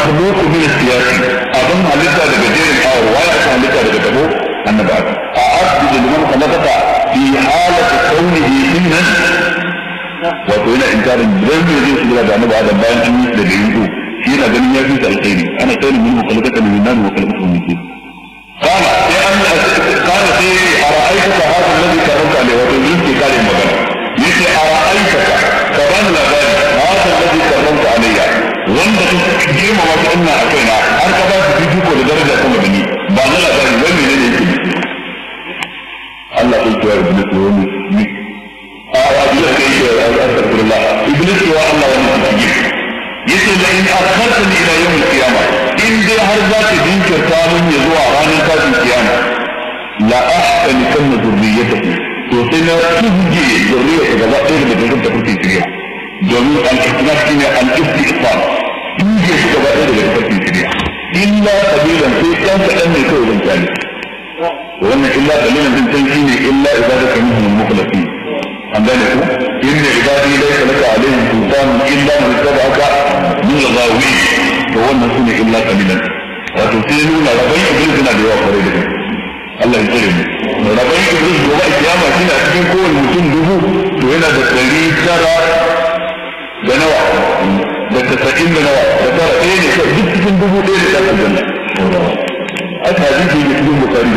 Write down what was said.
al-makhluq min as-siyasi abin halitta daga jerin awar waya aka halitta daga tabo annabi adam a asjudu liman khalaqaka fi halati kaunihi innan wato yana inkarin dan me zai shiga da annabi adam bayan an yi da yanzu shi yana ganin ya fi ta alkhairi ana khairu min khalaqaka min nar wa khalaqaka min tin قال يا أن قال سيدي أرأيتك هذا الذي كرمت عليه وتزيد في كلمة مغنى يقول أرأيتك كمان لبالي هذا الذي كرمت عليه wanda ta girma wata ina a kaina har ka ba su fifiko da daraja sama da ni ba na labari wai mene ne yake Allah ya kiyaye iblis wa wani ni a iblis kai ke astaghfirullah iblis wa Allah wani kike yace la in akhartani ila yawm al-qiyamah in dai har za ka jinkirta mun ya zuwa ranar tashin kiyama la ahsani kanna zurriyatahu to sai na tuje zurriyata gaba ɗaya daga cikin ta kuke shirya domin al-ikhlas shine al-istisal tuje su gaba ɗaya daga cikin shirya illa qabilan sai kan kaɗan ne kawai zan kyale wannan illa qalilan din san shine illa ibadaka minhum al-mukhlasin an gane ku inna ibadi laysa laka alaihim sultan illa man tabaka min al-ghawi to wannan sune illa qalilan wato sai nuna rabai iblis yana da yawa kwarai da gaske Allah ya tsare mu rabai iblis gobe kiyama shine a cikin kowane mutum dubu to yana da ɗari tara da nawa da tasa'in da nawa da tara ɗaya ne duk cikin dubu ɗaya da ɗan aljanna aka hadisi ne cikin bukari